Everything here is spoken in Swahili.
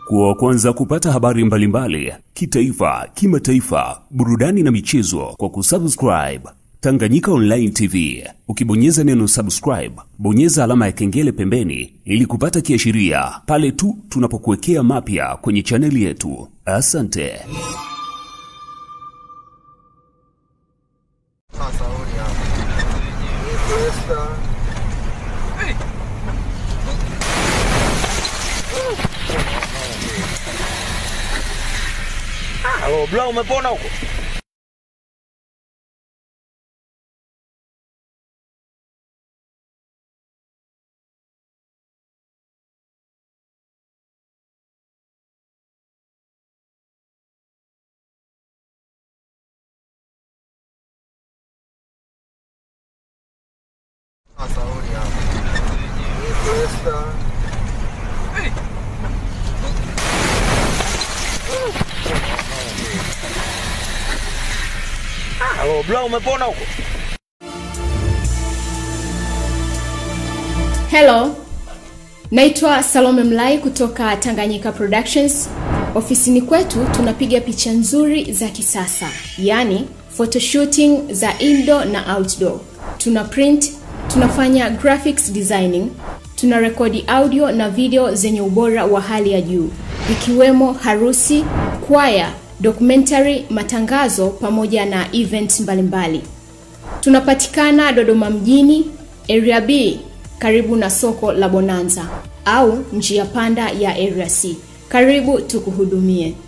Kuwa wa kwanza kupata habari mbalimbali kitaifa, kimataifa, burudani na michezo kwa kusubscribe Tanganyika Online TV. Ukibonyeza neno subscribe, bonyeza alama ya kengele pembeni ili kupata kiashiria pale tu tunapokuwekea mapya kwenye chaneli yetu. Asante. Sasa huyu hapa. Iniesta. Halo, bla umepona huko? Sasa huyu hapa. Iniesta. Halo, bla umepona huko? Hello, naitwa Salome Mlai kutoka Tanganyika Productions. Ofisini kwetu tunapiga picha nzuri za kisasa, yaani photoshooting za indoor na outdoor. Tuna print, tunafanya graphics designing, tuna rekodi audio na video zenye ubora wa hali ya juu, ikiwemo harusi, kwaya, documentary, matangazo pamoja na event mbalimbali. Tunapatikana Dodoma mjini, Area B, karibu na soko la Bonanza au njia panda ya Area C. Karibu tukuhudumie.